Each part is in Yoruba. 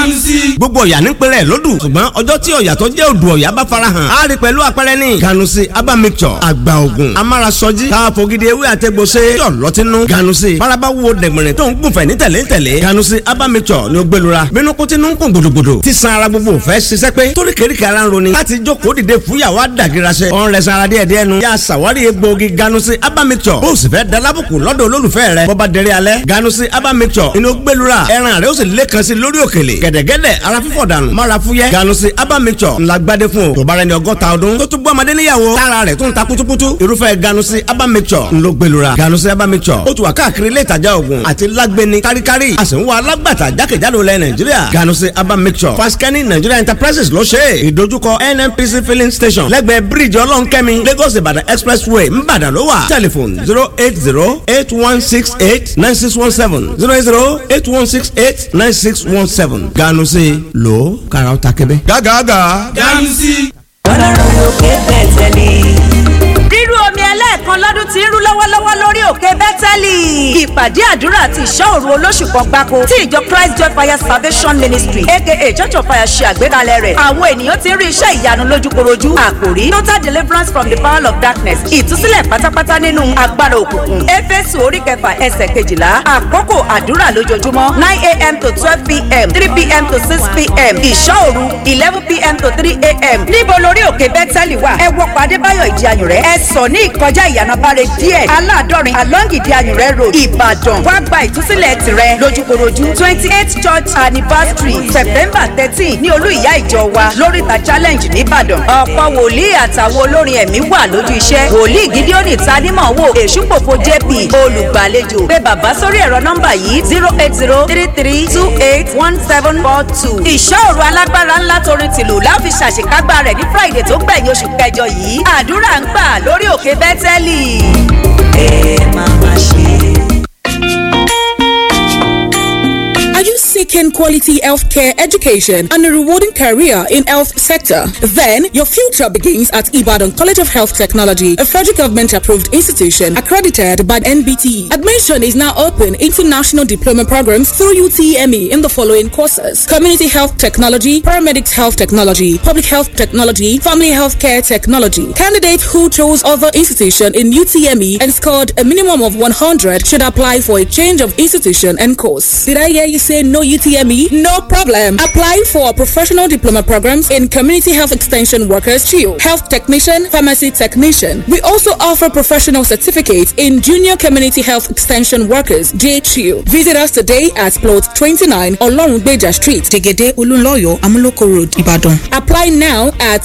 ganusi. gbogbo ọ̀yà ní pẹ̀lẹ́ lódù ṣùgbọ́n ọjọ́ tí ọ̀yà tó jẹ́ odò ọ̀yà bá farahàn á rí pẹ̀lú àpẹẹrẹ ní ganusi aba mixture àgbà ògùn amárasọjí káfọ́gídé ewé àtẹ̀gbọ́sẹ̀ yọ̀ lọ́tínú ganusi faraba wo dẹ̀gbẹ̀rẹ̀ tó ń gùnfẹ̀ ní tẹ̀lé tẹ̀lé ganusi aba mixture ni ó gbẹlura bínú kó tinú ń kún gbòdògbòdò tí san ara gbogbo fẹ́ ṣiṣẹ́ pé torí kéríkì ara ń roni láti jókòó dìde fúyàwó àdàgìrasẹ ọ̀n rẹ̀ sanra díẹ̀ díẹ̀ nu yà sàwárí egbòogi ganusi aba mixture bó o sì fẹ́ dalábùkù lọ́dọ̀ olólùfẹ́ rẹ bọ́ba dẹrẹ́ alẹ́ ganusi aba mixture inú gbẹlura ẹran rẹ ó sì lẹ́kan sí lórí òkèlè gẹ̀dẹ̀gẹ̀dẹ̀ ara fífọ̀ dànù mara fúyẹ́ ganusi aba mixture ńlá gbadé fún o tó bá rẹ ní ọgọ́ta ọdún tó tún gbọ́ ọmọdé níyàwó tára rẹ̀ tún ta kutukutu irúfẹ́ ganusi aba mixture ńlọ gbẹlura ganusi aba mixture ó tún wà káàkiri ilé ìtajà oògùn àti lágbẹni káríkárí a sì ń wá alágbàtà jákèjádò lẹ nàìjíríà ganusi aba mixture faskani nigeria enterprises ló ṣe é ìdojúkọ nnpc filling station lẹ́gbẹ̀ẹ́ bíríìjì ọlọ́nkẹ́mi lagos ìbàdàn expressway ńbàdàn ló wà telephone zero eight zero eight one six eight nine six one seven zero eight zero eight one six eight nine six one seven ganusi lo kàrà ó ta kébé. gágàgà. ganusi. ọlọ́run òkè bẹ̀tẹ̀ ni. rírú omi ẹlẹ́ẹ̀kan lọ́dún tí ń rú lọ́wọ́lọ́wọ́ lórí òkè bẹ́tẹ́lì. ìpàdé àdúrà àti ìṣọ́ òru olóṣù kan gbáko tí ìjọ christ joy fire salvation ministry aka church of fire ṣe àgbékalẹ̀ rẹ̀. àwọn ènìyàn ti ń rí iṣẹ́ ìyanu lójúkorojú. àkòrí total deliverance from the power of darkness ìtúsílẹ̀ pátápátá nínú agbára òkùnkùn. éfésù orí kẹfà ẹsẹ̀ kejìlá àkókò àdúrà lójoojúmọ́ nine a.m. to twelve p.m. three p.m. to six p.m. ìṣọ́ òru eleven p.m. to three a.m. níbo lórí òkè bẹ́tẹ́lì wà ẹ wọ pàdé báyọ̀ ìdí ayùn rẹ̀ ẹ sọ ní ìkọjá ìyànàbáre díẹ̀ aládọ́rin along ìdí ayùn rẹ̀ road ìbàdàn wá gba ìtúsílẹ̀ tirẹ̀ lójúkorojú twenty eight church anniversary september thirteen ní olú ìyá ìjọ wa lóríta challenge nìbàdàn ọ̀pọ̀ wòlíì àtàwọn olórin ẹ̀mí wà lójú iṣẹ́ wòlíì gídíọ́nì tanímọ̀ wò èṣùpòpò jp olùgbàlejò pé bàbá sórí ẹ̀rọ nọ́mbà yìí zero eight zero three three two eight one seven four two ìṣòro alágbára ńlá torin tìlù láfi ṣàṣekágbá rẹ̀ ní friday tó gbẹ̀yìn oṣù kẹjọ yìí àdúrà ń gbà lórí òkè bẹ́tẹ́lì. ẹ máa ma ṣe. Are you seeking quality healthcare education and a rewarding career in health sector? Then your future begins at Ibadan College of Health Technology, a federal government approved institution accredited by NBT. Admission is now open into national diploma programs through UTME in the following courses: Community Health Technology, Paramedics Health Technology, Public Health Technology, Family Healthcare Technology. Candidates who chose other institution in UTME and scored a minimum of 100 should apply for a change of institution and course. Did I hear you say no UTME? No problem. Apply for professional diploma programs in community health extension workers, CHIO, health technician, pharmacy technician. We also offer professional certificates in junior community health extension workers, JCHIO. Visit us today at plot 29 Olorunbeja Street, Tegede Ulunloyo, Amuloko Road, Ibadan. Apply now at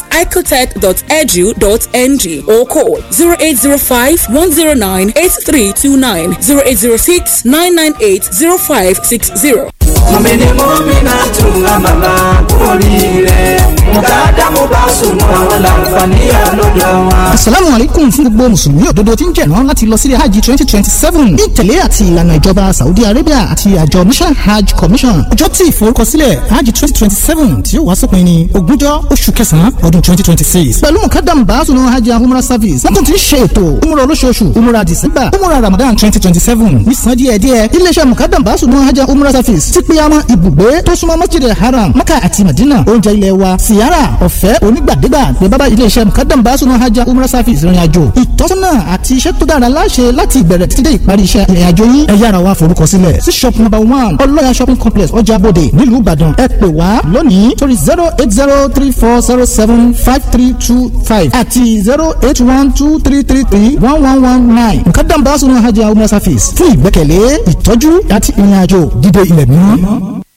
icotech.edu.ng or call 0805 109 8329 0806 998 0560. mọ̀mìnì mọ́mìnà tún àmàlà oríire mùkádà mo bá sùn mọ́ àwọn làǹfààní àlọ́dọ̀ wọn. asalaamu aleykum fún gbogbo mùsùlùmí òdodo tí ń jẹ̀rán láti lọ sílé hajj twenty twenty seven ní ìtẹ̀lé àti ìlànà ìjọba saudi arabia àti àjọ mission hajj commission ọjọ́ tí ìforúkọsílẹ̀ hajj twenty twenty seven tí ó wá sópin ní ogúnjọ́ oṣù kẹsàn-án ọdún twenty twenty six pẹ̀lú mùkádà mbàásùnà hajj and umrah service wọ́n tún ti ń ṣe ètò umrah olóṣooṣù umrah december umrah ramadan twenty twenty seven nísàn díẹ̀díẹ̀ iléeṣẹ́ mùkádà mbàásùnà hajj and umrah service ti pé àwọn ibùgbé tó súnmọ́ masjid haram maka àti madina oúnjẹ ilé wa siyara ọ̀fẹ́ onígbàdégbà ní bábá iléeṣẹ́ mukadam basunu hajj umrah service ìrìn àjò ìtọ́sọ́nà àti iṣẹ́ tó dára láṣẹ láti ìbẹ̀rẹ̀ títí dé ìparí iṣẹ́ ìrìn àjò yín ẹ yára wá forúkọ sílẹ̀ sí shop number one ọlọ́yà shopping complex ọjà bòde nílùú ìbàdàn ẹ pè wá lónìí torí zero eight zero three four zero seven five three two five àti zero eight one two three three three one one one nine mukadam basunu hajj umrah service fún ìgbẹ́kẹ̀lé ìtọ́jú àti ìrìn àjò dídé ilẹ̀ mímọ́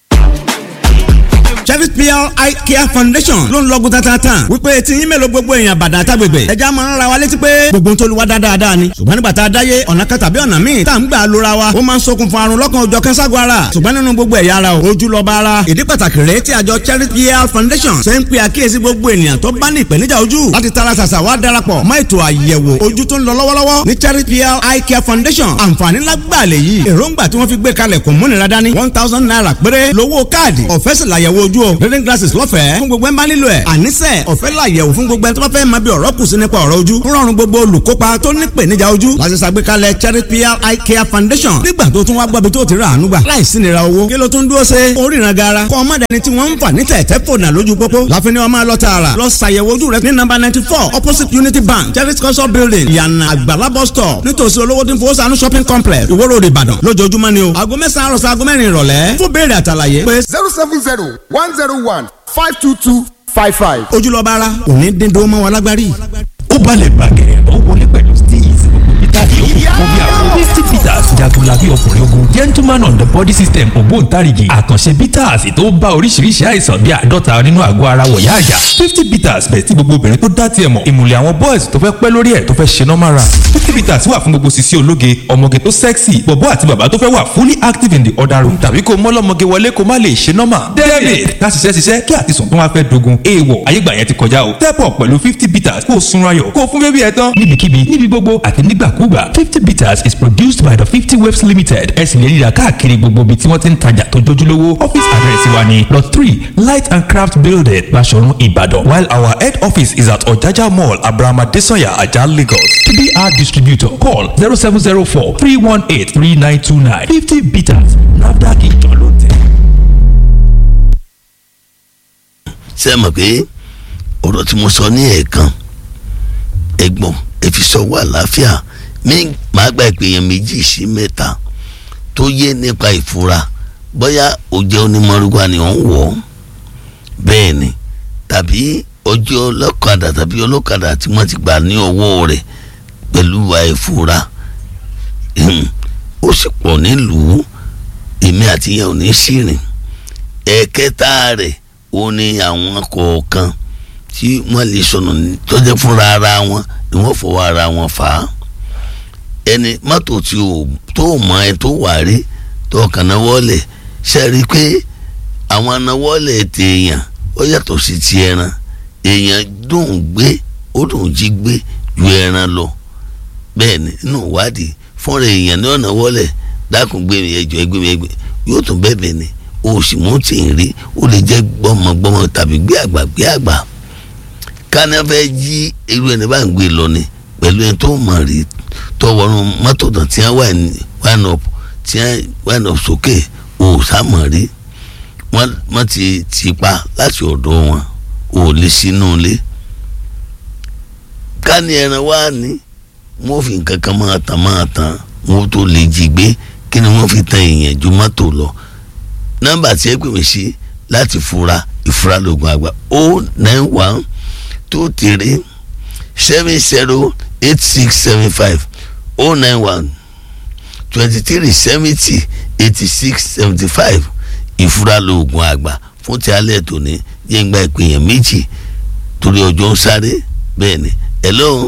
Cherry PR Eye Care Foundation ló ń lọ́gùn tatatan wípé tí yín mélòó gbogbo èèyàn bàdà tágbègbè ẹja máa ń ra wa létí pé gbogbo ń tolúwa dáadáa ni ṣùgbọ́n nígbà tá a dáyé ọ̀nà kan tàbí ọ̀nà míì tá à ń gbà lóra wa ó máa ń ṣokùnfà àrùn lọ́kàn òjọ̀ kẹ́sàgọ́ ara ṣùgbọ́n nínú gbogbo ẹ̀yà ara o ojú lọ́ba ara ìdí pàtàkì rèé tí àjọ Cherry PR Foundation ṣe ń pe àkíyèsí gbogbo ènìyàn tó bá ní ìpèníjà ojú láti tara ṣàṣà wá darapọ̀ mọ́ ètò àyẹ̀wò ojú tó ń lọ lọ́wọ́lọ́wọ́ ní Cherry PR Eye Care Foundation àǹfààní lágbàá lè yí èròǹgbà tí wọ́n fi gbé kalẹ̀ kò múnira dání one thousand naira péré lówó káàdì ọ̀fẹ́ sì làyẹ̀wò ojú o reading reading glasses lọ́fẹ̀ẹ́ fún gbogbo ẹ̀ ń bá nílò ẹ̀ àníṣe ọ̀fẹ́ làyẹ̀wò fún gbogbo ẹ̀ tó bá fẹ́ máa bí ọ̀rọ̀ kù sí nípa ọ̀rọ̀ ojú ń rọrùn gbogbo olùkópa tó ní ìpèníjà ojú láti ṣàgbékalẹ̀ cherry pl eye care foundation nígbà tó tún wá gbọ́bi tó ti rà àánú gbà láìsí nira owó kí ló tún dúró ṣe oríran gara kọ́ ọmọ dẹni tí wọ́n ń fà ní tẹ̀tẹ̀ fònà lójú pópó láfi ni wọ́n máa lọ tààrà lọ ṣàyẹ̀wò ojú rẹ ní nọ́mbà ninety four opposite unity bank cherry culture building ìyànà àgbàlá bus stop nítòsí olówó tí ń fowó sànú shopping complex ìwó road ìbàdàn lójoojúmọ́ ni o aago mẹ́sàn-án àròsọ aago mẹ́rin ìrọ̀lẹ́ fún béèrè àtàlàyé pé zero seven zero one zero one five two two five five. ojúlọ́ba ara òní dín dúró mọ́ wọn lágbárí. ó balẹ̀ bàgẹ́ ó wọlé pẹ̀lú steez peter yòókù fún bí àwọn misty peters jagunlabi ọkùnrin ogun gentleman on the body system ògbóǹtarìgì àkànṣe peters tó bá oríṣiríṣi àìsàn bíi àádọ́ta nínú àgọ́ ara wọ̀yá àjà fifty peters bẹ̀ tí gbogbo obìnrin tó dá tiẹ̀ mọ̀ ìmùlẹ̀ àwọn boys tó fẹ́ pẹ́ lórí ẹ̀ tó fẹ́ ṣe normal run fifty peters wà fún gbogbo sisi ológe ọmọge tó sexy bọ̀bọ́ àti bàbá tó fẹ́ wà fully active in the other room tàbí kó mọ́lọ́mọge wọlé kó má lè ṣe normal david ká ṣiṣẹ́ ṣiṣẹ́ kí àtisùn tó wá fẹ́ dogun èèwọ̀ ayégbà yẹn ti kọjá o step up pẹ̀lú fifty peters kó o sunra yọ̀ kó o fún bébí ẹ tán níbikíbi níbi gbogbo àti nígbàkúgbà fifty peters is produced by the fifty waves limited ẹ sì lè rí i rà káàkiri gbogbo ibi tí wọ́n ti ń tajà tó jójúlówó office address wa ni lot three light and craft building Baṣọ̀run Ìbàdàn while our head office is at Ọ̀jájá mall Abrahama Desanya Ajah Lagos to be our distributor call zero seven zero four three one eight three nine two nine fifty peters NAFDAC ìjọ ló tẹ̀. ṣé ẹ mọ̀ pé ọ̀rọ̀ tí mo sọ ní ẹ̀ẹ̀kan ẹ̀gbọ́n ẹ fi sọ́wọ́ àlàáfíà mi máa gba ìpèyàn méjì sí mẹ́ta tó yé nípa ìfura bóyá ó jẹ́ onímọ̀rúgbà ni ó ń wọ̀ ọ́ bẹ́ẹ̀ ni tàbí ọjọ́ ọlọ́kadà tàbí ọlọ́kadà tí wọ́n ti gbà ní ọwọ́ rẹ̀ pẹ̀lú àìfura ó sì pọ̀ nílùú èmi àti yẹn ò ní sírìn ẹ̀ẹ̀kẹta rẹ̀ ó ní àwọn kọ̀ọ̀kan tí wọ́n lè sọnù tọ́jẹ́ fúnra ara wọn ni wọ́n fọwọ́ ara wọn fà á ẹni mọ́tò tí o tó mọ ẹ tó wà rí tó kàn náwó lẹ̀ ṣe rí i pé àwọn náwó lẹ̀ tèèyàn ó yàtọ̀ sí ti ẹran èèyàn dùn gbé ó dùn jí gbé ju ẹran lọ bẹ́ẹ̀ ni nínú ìwádìí fúnra èèyàn ní ọ̀nà wọlé dákun gbé mi ẹjọ́ ẹgbẹ́ mi ẹgbẹ́ yóò tún bẹ́ẹ̀ ni o sì mú tì ń rí ó lè jẹ́ gbọ́mọgbọ́mọ tàbí gbé àgbà gbé àgbà káná fẹ́ jí irú ẹni bá ń gbé lọ ni pẹ̀lú ẹni tó mọ̀ rí tó wọnú mọ́tò náà tí wọ́n wà ní wine up tí wọ́n wine up sókè o sámọ̀ rí wọ́n ti ti pa láti ọ̀dọ̀ wọn o lè sínú ilé ká ní ẹran wá ní wọ́n fi nǹkan kan máa tàn máa tàn wọ́n tó lè jí gbé kí ni wọ́n fi tan èèyàn ju mọ́tò lọ nọ́mbà tí ẹ pè mí sí láti fura ìfura lóògùn àgbà o nine one two three seven zero eight six seven five o nine one twenty three seventy eighty six seventy five ìfura lóògùn àgbà fún ti alẹ́ tòní yẹn gba ìpèyàn méjì torí ọjọ́ ń sáré bẹ́ẹ̀ ni hello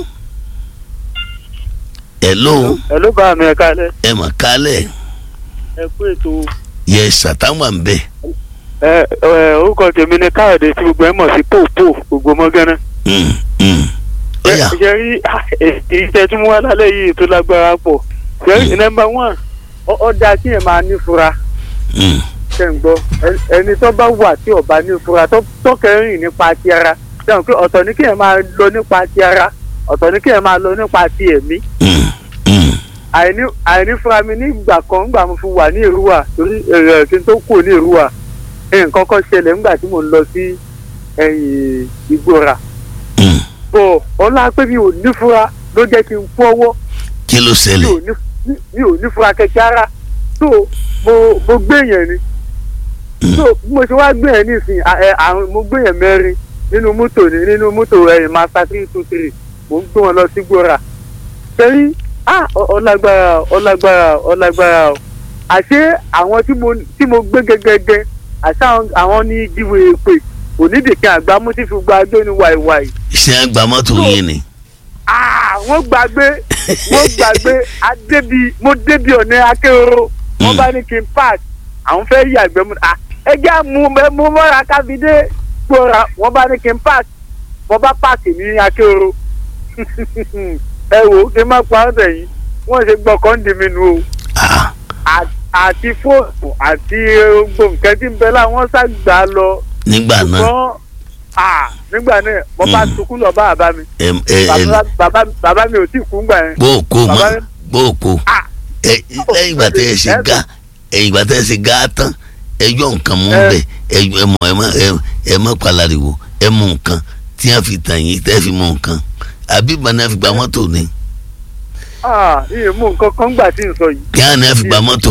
hello hello bá mi ẹ kálẹ̀. ẹ mà kálẹ̀ ẹ kú ètò. yẹ sàtàwà ń bẹ. ẹ ẹ orúkọ tèmi ni káyọ̀dé tí gbogbo ẹ mọ̀ sí pòpò gbogbo mọ́gánná. ọ̀yà ṣe rí èyí tẹ́ tún wá lálẹ́ yìí tó lágbára pọ̀ ṣe rí nọ́mbà one ó dáa kí ẹ máa nífura ṣe ń gbọ́ ẹni tó bá wà tí ò bá nífura tó kẹrin nípa ti ara ṣe ń pé ọ̀tọ̀ ní kí ẹ máa lọ nípa ti ara ọ̀tọ̀ ní kí ẹ máa lọ nípa ti ẹ̀mí àìní àìnífura mi nígbà kan nígbà mo fi wà ní ìrúwà torí èrè kí n tó kù ní ìrúwà nǹkan kan ṣẹlẹ̀ nígbà tí mo ń lọ sí ẹ̀yìn ìgbòrà bọ̀ ọlá pé mi ò nífura ló jẹ́ kí n kú ọwọ́ kí ló ṣẹlẹ̀ mi ò nífura kẹ̀kẹ́ ara tó mo mo gbé yẹn ni tó bí mo ṣe wá gbé yẹn nísìnyí àwọn mo gbé yẹn mẹ́rin nínú mọ́tò ní nínú mọ́tò ẹ̀yìn master three two three mo ń gbé wọn lọ sí gbòrà sẹ́yìn ah ọlágbára ọlágbára ọlágbára o àṣé àwọn tí mo tí mo gbé gẹgẹgẹ àṣé àwọn ní jíwèé pé onídìkẹ́ àgbámú tí fi gba agbé ní wàìwàì. ṣé ẹ gba mọ́tò yín ni. wọ́n gbàgbé wọ́n gbàgbé adébi mo débi ọ̀nà akérò wọ́n bá ní kí n park àwọn fẹ́ yàgbẹ́ mu ẹ jẹ́ àmú mú mọ́ra kábídé gbọ́ra wọ́n bá ní kí n park wọ́n bá park ní akérò ẹ wò ó kí n má pa ọ́ sẹ́yìn wọ́n ṣe gbọ́kàn dì mí nu o. àti fóònù àti gbogbo nǹkan tí ń bẹ láwọn ṣàgbà lọ nígbà náà ṣùgbọ́n ah, nígbà náà mo bá Mm. sunkún lọ bá bàbá mi ẹ ẹ ẹ bàbá bàbá bàbá mi ò tí ì kú gbà yẹn. bó o kó mọ Bàbá mi- bó o kó ẹ lẹ́yìn ìgbà tẹ́ ẹ ṣe gá ẹ̀yìn ìgbà tẹ́ ẹ ṣe gá tán ẹ yọ nǹkan mú Ẹ. bẹ̀ ẹ ẹ mọ ẹ mọ ẹ- ẹ mọ palariwo ẹ mú nǹkan tí wọ́n fi tàn yín tẹ́ fi mú nǹkan àbí ìgbà náà fi gba mọ́tò ni ah iye mú nǹkan kan gbà tí n sọ yìí kí wọ́n náà fi gba mọ́tò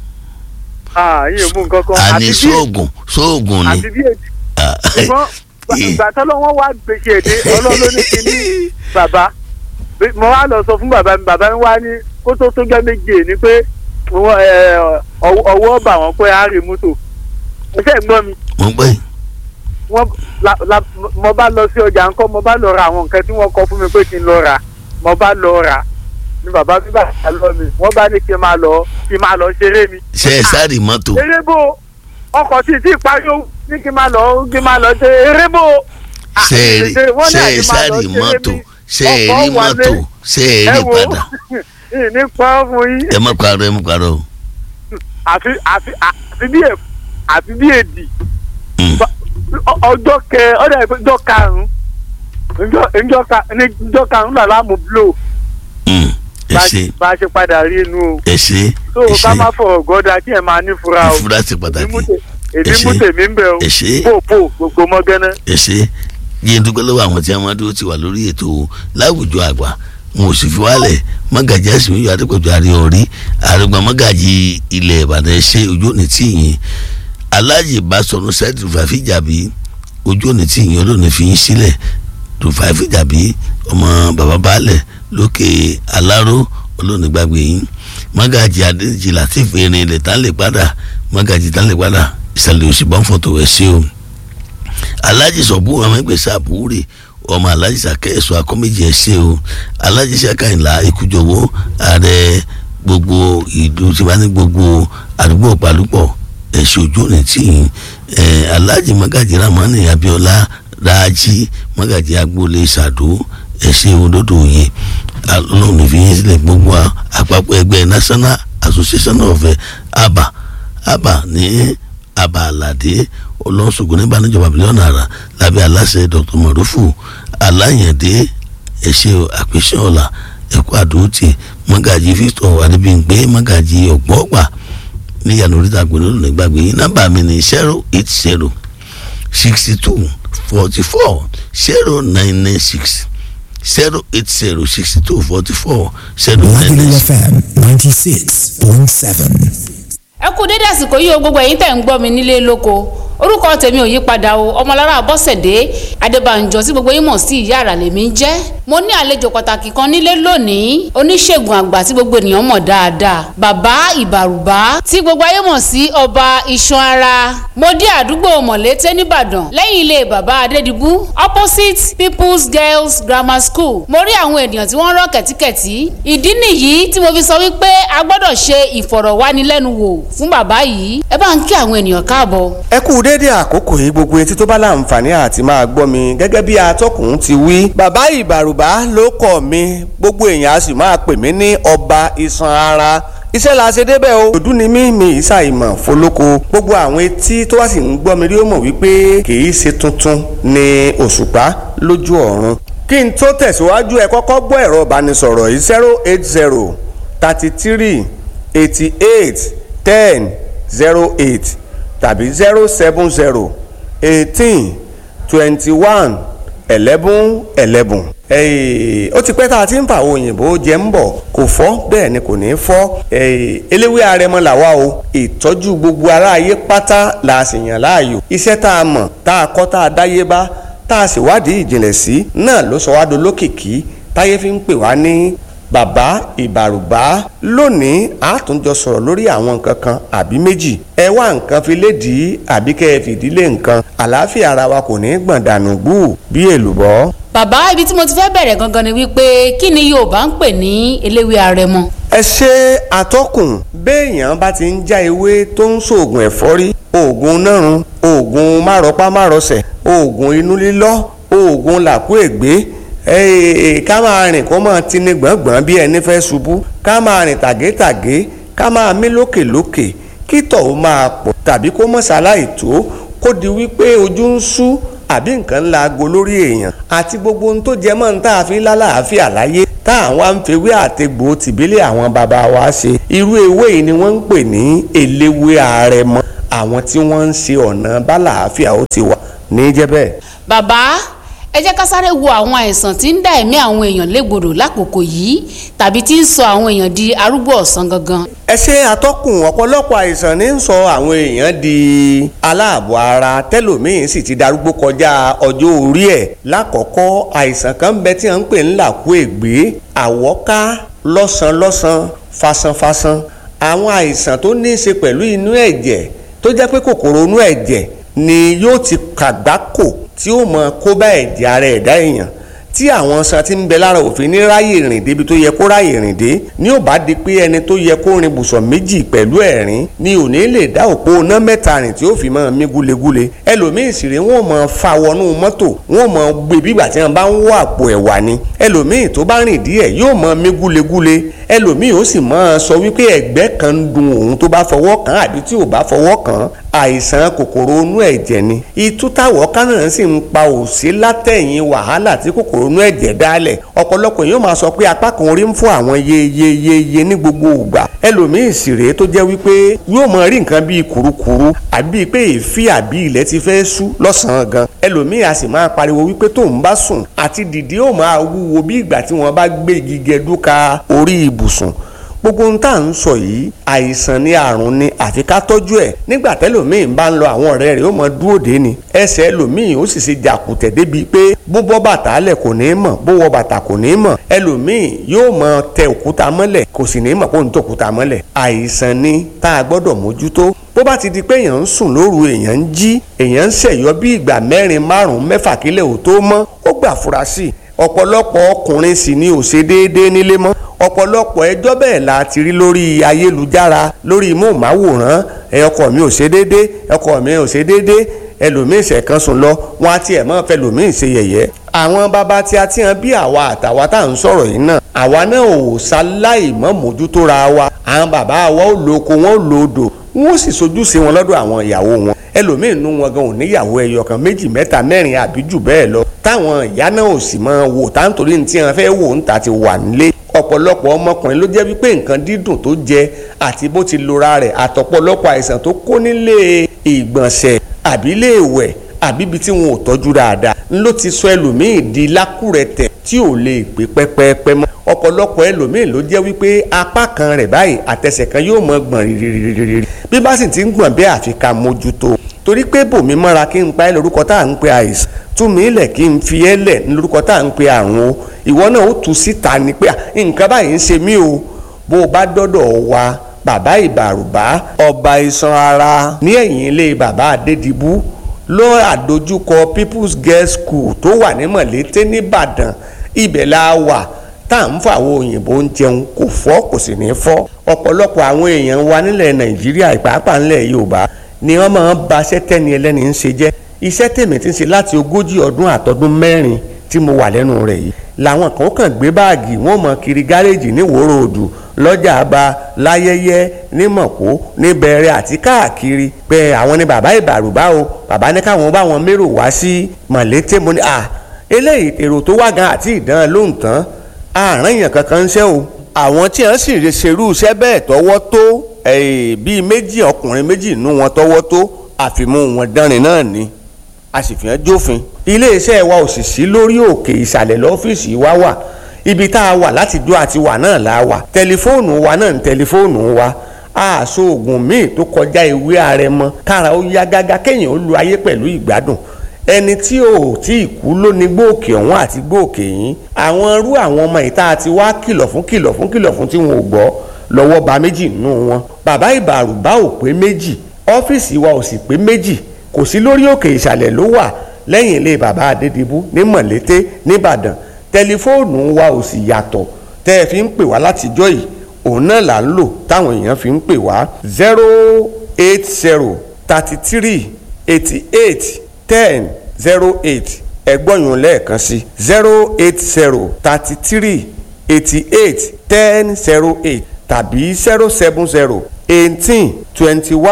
ah iye mú nǹkan kan àní àti bí sóògùn sóògùn ni àti bí èdè ṣùgbọ́n gbà- ìgbà tó lọ́wọ́ wá gbèsè èdè ọlọ́run ló ní kí ní bàbá Bí- mo wá lọ sọ fún bàbá mi bàbá mi wá ní kó tó tó jẹ́ méje ni pé wọ́n, ẹ, ọwọ́ ọwọ́ bà wọ́n pé á rí mọ́tò ẹ ṣe ń gbọ́ mi mo gbẹ́ wọ́n la la mo bá lọ sí ọjà ńkọ́ mo bá lọ ra àwọn nǹkan tí wọ́n kọ fún mi pé kí n lọ rà mo bá lọ rà ni bàbá mi bá yà lọ mi wọ́n bá ní kí n máa lọ kí n máa lọ ṣeré mi. ṣe ẹ sáré mọ́tò eré bò ọkọ̀ tí tí ìparí ó ní kí n máa lọ kí n máa lọ ṣe eré bò. ṣe ẹ rí wọ́n ní ṣe ẹ àti máa lọ sáré ṣeré mọ́tò mi. ṣe ẹ Ọkọ̀ rí wà mọ́tò lé- ṣe ẹ rí ẹ wo, padà ìní pọ́n fún yín ẹ má parọ́ ẹ má parọ́ o. àfi àfi àfi bí èf àfi bí èdì Ba- ọ- ọjọ́ kẹ ọjọ́ ìpè ọjọ́ karùn-ún ọjọ́- ọjọ́ ka- ní ọjọ́ karùn-ún là láàmú blow ẹ bá a ṣe ṣe- bá a ṣe padà rí inú o ẹ ṣe tó ẹ o ká ṣe má fọ̀rọ̀ gọ́dá kí ẹ máa ní fura o ìfura ṣe pàtàkì èdè ẹ ṣe mú tèmi ń bẹ o ẹ ṣe pò pò gbogbo mọ́gánná. ẹ ṣe yín dúpẹ́ lọ́wọ́ àwọn tí wọ́n dúró ti wà lórí ètò láwùjọ àgbà wọn ò sì fi wálẹ̀ mọ́gàjì àsìmí yóò adépọ̀jù àríọ̀rí àrùgbọ̀n mọ́gàjì ilẹ̀ ìbàdàn ẹ ṣe ojú òní tí yín aláàjì bá sọnù sẹ́ẹ̀dì rúfàfì jàbí ojú òní tí yín olóòní fi yín sílẹ̀ rúfàfì jàbí ọmọ bàbá baálẹ̀ lókè aláró olóòní gbàgbé yín mọ́gàjì adéjì latif erin ilẹ̀ tán lè padà mọ́gàjì tán lè padà ìsàlẹ̀ òsì bọ́ǹfọ̀tò ẹ̀ ṣe o alhaji sọ̀bù ọmọ ẹgbẹ̀sẹ̀ àbúrè ọmọ alhaji sàkẹ́ ẹ̀sọ́ akọ́méjì ẹ̀ṣẹ́ o alhaji sàkàìlà ikújọwọ́ ààrẹ gbogbo ìlú tí wọ́n ní gbogbo àdúgbò pàlúpọ̀ ẹ̀ṣẹ́ ojú òní tí ẹ̀ alhaji magaji ramani abiola raji magaji agboolé sàdó ẹ̀ṣẹ́ òdodo yẹn ọlọ́run ní fi yín sílẹ̀ gbogbo àpapọ̀ ẹgbẹ́ national association of eh, aba aba ní aba alade olóńsògùn ní ìbánijọba bílíọ̀nù àrà lábẹ́ aláṣẹ dr mọ̀rúfù aláyẹ̀dé ẹ̀ṣẹ̀ àpèṣẹ́ ọ̀la ẹ̀kọ́ àdóòtì mọ́gàjì victor adébíyìngbé mọ́gàjì ọ̀gbọ́gbà níyànjú oríta gbòòrò nígbàgbé yín nọ́mbà mi ní zero eight zero sixty two forty four zero nine nine six zero eight zero sixty two forty four zero nine nine Lagelu six. FM ninety six point seven. ẹ kú dédé àsìkò yìí o gbogbo ẹ̀yin tẹ̀ ń gbọ́ mi nílé lóko orúkọ tèmi ò yí padà o ọmọlára bọ́sẹ̀dé adébànjọ tí gbogbo yín mọ̀ sí ìyá àrà lèmi ń jẹ́ mo ní àlejò pàtàkì kan nílé lónìí oníṣègùn àgbà tí gbogbo ènìyàn mọ̀ dáadáa bàbá ìbàrùbá tí gbogbo ayé mọ̀ sí ọba iṣan ara mo dé àdúgbò mọ̀lété nìbàdàn lẹ́yìn ilé bàbá adédìbú opposite people's girls grammar school mo rí àwọn ènìyàn tí wọ́n rọ́ kẹ̀tíkẹ̀tí ìdí nìyí tí mo fi sọ wípé a gbọ́dọ̀ ṣe ìfọ̀rọ̀wánilẹ́nuwò fún bàbá yìí ẹ bá ń kí àwọn ènìyàn káàbọ̀. ẹ kú déédéé àkókò yìí gbogbo etí tó bá láǹfààní àti máa gbọ́ mi gẹ́gẹ́ bí atọ́kùn ti wí. bàbá ìbàrùbá ló kọ̀ mi gbogbo èèyàn a sì máa pè mí ní ọba iṣan ara iṣẹ́ la ṣe débẹ̀ o. òdú ni mí mi ìsà ìmọ̀ fọlọ́kọ gbogbo àwọn etí tó wá sì ń gbọ́ mi rí ó mọ̀ wípé kì í ṣe tuntun ni òṣùpá lójú ọ̀run. kí n tó tẹ̀síwájú ẹ kọ́kọ́ gbọ́ ẹ̀rọ ìbánisọ̀rọ̀ yìí zero eight zero thirty three eighty eight ten zero eight tàbí zero seven zero eighteen twenty one eleven eleven. ó ti pẹ́ tá a ti ń fa àwọn òyìnbó jẹ ń bọ̀ kò fọ́ bẹ́ẹ̀ ni kò ní fọ́ eléwé arẹmọ làwa o ìtọ́jú gbogbo aráyé pátá la sì yàn láàyò iṣẹ́ tá a mọ̀ tá a kọ́ tá a dáyé bá tá a sì wádìí ìjìnlẹ̀ sí náà ló sọ wá dolókìkí táyé fi ń pè wá ní bàbá ìbàrùbá lónìí a tún jọ sọ̀rọ̀ lórí àwọn nǹkan kan àbí méjì ẹ wá nǹkan fi lédìí àbí kẹ́ ẹ fìdílé nǹkan àlàáfíà ara wa kò ní gbọ̀n dànù gbù bí èlùbọ́. bàbá ibi tí mo ti fẹ́ bẹ̀rẹ̀ gangan ni wípé kí ni yorùbá ń pè ní eléwé arẹmọ. ẹ ṣe àtọkùn béèyàn bá ti ń já ewé tó ń ṣoògùn ẹ̀fọ́rí oògùn nárun oògùn márọpá márọsẹ̀ oògùn inú lílọ́ oògùn làkúègbé ká máa rìn kó máa tini gbọ̀ngbọ̀n bí ẹni fẹ́ ṣubú ká máa rìn tàgétàgé ká máa mí lókèlókè kí tọ̀ ó máa pọ̀ tàbí kó mọ̀ ṣaláì tó kó di wípé ojú ń sú àbí nǹkan ńlá aago lórí èèyàn àti gbogbo ohun tó jẹ mọ́ ní tá a fi lálàáfíà láyé tá àwọn àǹfẹ̀wé àtẹ̀gbò tìbílẹ̀ àwọn bàbá wa ṣe irú ewé yìí ni wọ́n ń pè ní eléwé àrẹ̀mọ àwọn tí wọ́n ń ṣe ọ̀nà bálàáfíà ó ti wà ní jẹ́ bẹ́ẹ̀. bàbá ẹ jẹ́ ká sáré wo àwọn àìsàn tí ń dá ẹ̀mí àwọn èèyàn légbodò lákòókò yìí tàbí tí ń sọ àwọn èèyàn di arúgbó ọ̀sán gangan. ẹ ṣe àtọkùn ọ̀pọ̀lọpọ̀ àìsàn ní ń sọ àwọn èèyàn di aláàbọ̀ ara tẹ́lòmíín sì ti darúgbó kọjá ọjọ́ orí ẹ̀ lákọ̀ọ́kọ́ àìsàn kan ń bẹ tí wọ́n ń pè ń làkú ègbé àwọ́ká lọ́sàn-lọ́sàn fasanfasan àwọn àìsàn tó ní í ṣe pẹ̀lú inú ẹ̀jẹ̀ tó jẹ́ pé kòkòrò inú ẹ̀jẹ̀ ni yóò ti kàgbákò tí ó mọ kó bá ẹ̀jẹ̀ ara ẹ̀dá èèyàn tí àwọn san ti ń bẹ lára òfin ní ráyè rìn débi tó yẹ kó ráyè rìn dé ní ò bá di pé ẹni tó yẹ kó rin bùsọ̀ méjì pẹ̀lú ẹ̀rín ni ò ní lè dá òpó iná mẹ́ta rìn tí ó fi máa mí gúlegúle ẹlòmíì sì rè wọ́n mọ fa wọnú mọ́tò wọ́n mọ gbé bígbà tí wọ́n bá ń wọ àpò ẹ̀wà ni ẹlòmíì tó bá rìn díẹ̀ yóò mọ mí gúlegúle ẹlòmíì ó sì máa sọ wípé ẹ̀gbẹ́ kan ń dun òun tó bá fọwọ́ kàn àbí tí ò bá fọwọ́ kàn àìsàn kòkòrò inú ẹ̀jẹ̀ ni itú táwọ̀ kánà sì ń pa òsí látẹ̀yìn wàhálà tí kòkòrò inú ẹ̀jẹ̀ dálẹ̀ ọ̀pọ̀lọpọ̀ yóò máa sọ pé apá kan orí ń fún àwọn yeyeyeye ní gbogbo ìgbà ẹlòmíì sì rèé tó jẹ́ wípé yóò máa rí nǹkan bíi kùrukùru àbí pé èéfì àbí ilẹ̀ ti fẹ́ sú lọ́sàn-án gan ẹlòmíì a sì máa pariwo wípé tóun bá sùn àti dìde ó máa wúwo bí ìgbà tí wọ́n bá gbé igi gẹdúka orí ibùsùn gbogbo ohun tá à ń sọ yìí àìsàn ni àrùn ni àfi ká tọ́jú ẹ̀ nígbà tẹ́lòmíì bá ń lọ àwọn ọ̀rẹ́ rẹ̀ ó mọ dúró dé ni ẹsẹ̀ ẹlòmíì ó sì ṣe jàkùtẹ̀ débi pé bó bọ́ bàtà lẹ̀ kò ní mọ̀ bó wọ bàtà kò ní mọ̀ ẹlòmíì yóò mọ tẹ òkúta mọ́lẹ̀ kò sì ní mọ̀ kó ń tẹ òkúta mọ́lẹ̀ àìsàn ni tá a gbọ́dọ̀ mójútó bó bá ti di pé èèyàn ń sùn lóru èèyàn ń jí èèyàn ń ṣẹ̀yọ́ bí ìgbà mẹ́rin márùn-ún mẹ́fà kílẹ̀ ò tó mọ́ ó gbà fura sí i ọ̀pọ̀lọpọ̀ ọkùnrin sì ni ò ṣe déédéé nílé mọ́ ọ̀pọ̀lọpọ̀ ẹjọ́ bẹ́ẹ̀ la ti rí lórí ayélujára lórí móhùnmáwòrán ẹ ọkọ mi ò ṣe déédéé ọkọ mi ò ṣe déédéé ẹlòmíín ṣẹ̀kan sùn lọ wọn á tiẹ̀ mọ́ fẹ́ lòmíín ṣe yẹ̀yẹ́ àwọn bàbá tí a ti hàn bí àwa àtàwa tá à ń sọ̀rọ̀ yìí náà àwa náà ò ṣaláì mọ́ mójútó ra wa àwọn bàbá wa ò lo oko wọn ò lo odò wọn ò sì sojúṣe wọn lọ́dọ̀ àwọn ìyàwó wọn ẹlòmíín nú wọn gan ò níyàwó ẹyọ kan méjì mẹ́ta mẹ́rin àbí jù bẹ́ẹ̀ lọ táwọn ìyá náà ò sì máa wò táǹtorí ní tí wọn fẹ́ wò ń ta ti wà nílé ọ̀pọ̀lọpọ̀ ọmọkùnrin ló jẹ́ wípé nǹkan dídùn tó jẹ àti bó ti lora rẹ̀ àtọ̀pọ̀lọpọ̀ àìsàn tó kó nílé ìgbọ̀nsẹ̀ àbí ilé ìwẹ̀ àbí ibi tí wọn ò tọ́jú dáadáa ló ti sọ ẹlòmíì di lákùrẹ̀tẹ̀ tí ò lè gbé pẹ́pẹ́pẹ́ mọ́ ọ̀pọ̀lọpọ̀ ẹlòmíì ló jẹ́ wípé apá kan rẹ̀ báyìí àtẹsẹ̀ kan yóò mọ gbọ̀n rírírírírí bí bá sì ti ń gbọ̀n bẹ́ẹ̀ àfi ká mójútó torí pé bòmí mọ́ra kí n pa ẹ́ lórúkọ tá à ń pe àìsàn tú mi lẹ̀ kí n fi ẹ́ lẹ̀ lórúkọ tá à ń pe àrùn o ìwọ náà ó tu síta ni pé nǹkan báyìí ń ṣe mí o bó o bá dọ́dọ̀ wa bàbá ìbàrùbá ọba iṣan ara ní ẹ̀yìn ilé bàbá adédìbú ló àdójúkọ people's girls school tó wà ní mọ̀lété nìbàdàn ibẹ̀ la wà tá à ń fọ àwọn òyìnbó ń jẹun kò fọ́ kò sì ní fọ́ ọ̀pọ̀lọpọ̀ àwọn èèyàn wa nílẹ̀ nàìjíríà ìpàápàá nílẹ̀ yorùbá ni wọ́n máa ń ba iṣẹ́ tẹ́ni ẹlẹ́ni ń ṣe jẹ́ iṣẹ́ tèmi ti ń ṣe láti ogójì ọdún àtọdún mẹ́rin tí mo wà lẹ́nu rẹ̀ yìí làwọn kan kàn gbé báàgì wọn mọ kiri gáréèjì ní wòrò òdù lọ́jà àbá láyẹyẹ ní mọ̀kó ní bẹ̀rẹ̀ àti káàkiri pé àwọn ni bàbá ìbàrùbá o bàbá ní káwọn bá wọn mérò wá sí mọ̀lété mo ní à eléyìí èrò tó wá gan àti ìdán lóhùn tán àárín èèyàn kankan ń ṣe o àwọn tí wọ́n sì ń ṣerú iṣẹ́ bẹ́ẹ̀ tọwọ́ tó bíi méjì ọkùnrin méjì nú wọn tọwọ́ tó àfimú wọn dánrin náà ni a sì fi hàn jófin iléeṣẹ́ wa ò sì sí lórí òkè ìsàlẹ̀ lọ́fíìsì wa wà ibi tá a wà láti dó àti wà náà la wà tẹlifóònù wa náà ń tẹlifóònù wa àṣọ oògùn míì tó kọjá ìwé àrẹ̀mọ kára ó yá gágá kéèyàn ó lu ayé pẹ̀lú ìgbádùn ẹni tí ò tí ì kú ló ní gbòòkè ọ̀hún àti gbòòkè yín àwọn irú àwọn ọmọ ìta àti wá kìlọ̀ fún kìlọ̀ fún kìlọ̀ fún tí wọn ò gbọ́ lọ́wọ́ ba méjì nínú wọn bàbá ìbàrùbá ò pé méjì ọ́fíìsì wa ò sì pé méjì kò sí lórí òkè ìsàlẹ̀ ló wà lẹ́yìn ilé bàbá adédìbú ní mọ̀lété nìbàdàn tẹlifóònù wa ò sì yàtọ̀ tẹ́ ẹ fi ń pè wá látijọ́ yìí òun náà là ń lò táwọn èèyàn fi ń pè wá zero eight zero thirty three eighty eight ten zero eight ẹgbọ́nyún lẹ́ẹ̀kan sí zero eight zero thirty three eighty eight ten zero eight tàbí zero seven zero eighteen twenty one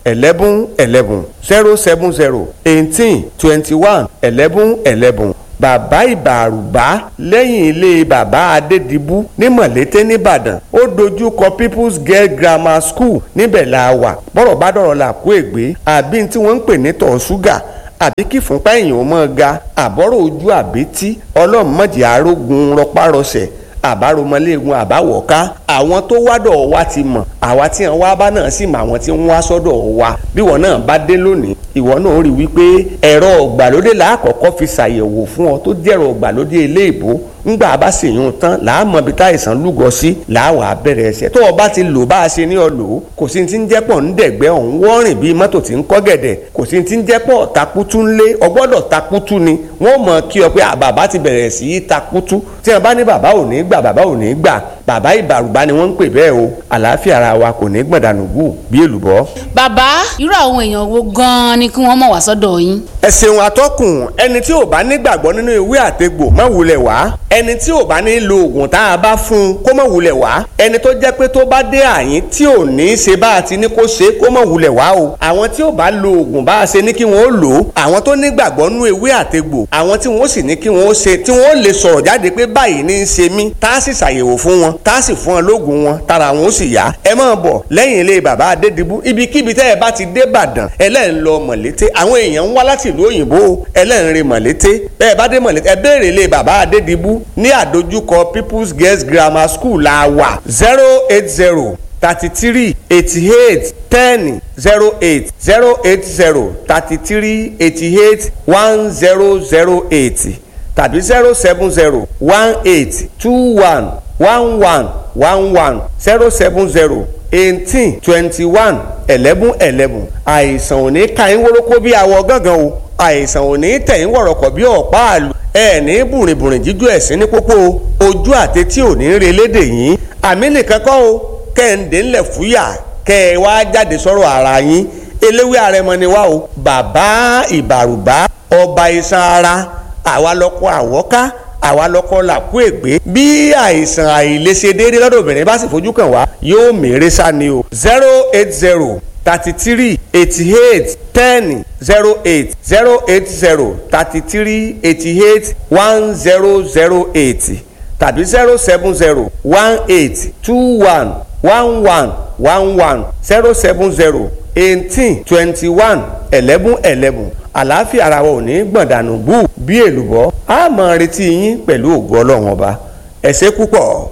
eleven eleven zero seven zero eighteen twenty one eleven eleven bàbá ìbàrùbá lẹ́yìn ilé bàbá adédìbú ní mọ̀lété nìbàdàn ó dojú kọ people's girl grammar school níbẹ̀ la wà bọ́rọ̀ bá dọ̀rọ̀ là kó ègbé àbí tí wọ́n ń pè ní tọ̀ ṣúgà àbí kí fúnpá èèyàn ó mọ́ ga àbọ̀rọ̀ ojú àbítí ọlọ́mọdé arógun rọpárọsẹ̀ àbáromọléegun àbáwọ̀ká àwọn tó wádọ̀ wa ti mọ̀ àwa tí wọn wá bá náà sì mọ àwọn tí wọn wá sọ́dọ̀ wa bí wọn náà bá dé lónìí ìwọ náà rí wípé ẹ̀rọ ọ̀gbàlódé làákọ̀ọ́kọ́ fi ṣàyẹ̀wò fún ọ tó jẹ́rọ ọ̀gbàlódé eléèbó ńgbà bá sì yún tán làámọ̀ bí táìsàn lúgọ sí làáwà bẹ̀rẹ̀ ẹsẹ̀ tó o bá ti lò bá a ṣe ní ọ lò ó kò sí ti ń jẹ́pọ̀ ń dẹ̀gbẹ́ ọ̀hún wọ́rìn bíi mọ́tò tí ń kọ́ gẹ̀dẹ̀ kò sí ti ń jẹ́pọ̀ takutu ńlé ọgbọ́dọ̀ takutu ni wọ́n mọ̀ kí ọ pé bàbá ti bẹ̀rẹ̀ sí í takutu tí wọ́n bá ní bàbá ò ní gbà bàbá ò ní gbà bàbá ìbàrùbá ni wọ́n ń pè bẹ́ẹ̀ o àlàáfíà ara wa kò ní gbọ̀dánù gù bí èlùbọ́. bàbá irú àwọn èèyàn wo gan-an ni kí wọ́n mọ̀ wá sọ́dọ̀ yín. ẹ ṣeun atọ́kùn ẹni tí ò bá nígbàgbọ́ nínú ìwé àtegbò má wulẹ̀ wá ẹni tí ò bá ní lo oògùn tá a bá fún un kó má wulẹ̀ wá ẹni tó jẹ́ pé tó bá dé àyín tí ò ní í ṣe bá a ti ní kó ṣe kó má wulẹ̀ wá o àwọn tí ò bá lo oògùn bá a ṣe ní kí wọ́n ó lò ó àwọn tó nígbàgbọ́ nínú ìwé àtegbò àwọn tí wọ́n sì ní kí wọ́n ó ṣe tí wọ́n ó lè sọ̀rọ̀ jáde pé báyìí ní í ṣe mí tá a sì ṣàyẹ̀wò fún wọn tá a sì fún wọn lóògùn wọn tára wọn ó sì yá ẹ máa bọ̀ lẹ́yìn ilé bàbá adédìbú ibikíbi tẹ́ ẹ bá ti dé Ìbàdàn ẹlẹ́rìn lọ mọ̀lété àwọn èèyàn ń wá láti ìlú òyìnbó ẹlẹ́rìn rè mọ̀lété bẹ́ẹ̀ bá dé mọ̀lété ẹ béèrè ilé bàbá adédìbú ní àdójúkọ People's Girls Grammar School la wà zero eight zero thirty three eighty eight ten zero eight zero eight zero thirty three eighty eight one zero zero eight tàbí zero seven zero one eight two one one one one one zero seven zero eighteen twenty one eleven eleven àìsàn ò ní ka yín wórókó bí awọ gángan o àìsàn ò ní tẹ̀yìn wọ̀rọ̀kọ̀ bí ọ̀pá àlù ẹ ní bùrìnbùrìn jíjú ẹ̀sìn ní pópó ojú àtẹtí ò ní re lédè yín àmì nìkan kọ́ o kẹ́hìndé ńlẹ̀ fúyà kẹ́ ẹ wá jáde sọ̀rọ̀ ara yín eléwé àrẹmọ ni wá o bàbá ìbàrùbá ọba iṣan ara àwa lọkọ àwọ́ká àwa lọkọ làkú ègbé bí àìsàn àìlèṣe déédéé lọ́dọ̀ obìnrin bá sì fojú kàn wá yóò mèrè sá ni o zero eight zero thirty three eighty eight ten zero eight zero eight zero thirty three eighty eight one zero zero eight tàbí zero seven zero one eight two one one one one one zero seven zero eighteen twenty one eleven eleven àlàáfíà ara wa ò ní gbọ̀ndànù bú bí èlùbọ́ a máa retí yín pẹ̀lú ògo ọlọ́run ọba ẹ ṣé púpọ̀.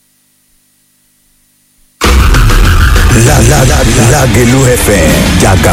Lágẹ̀lú FM jàgà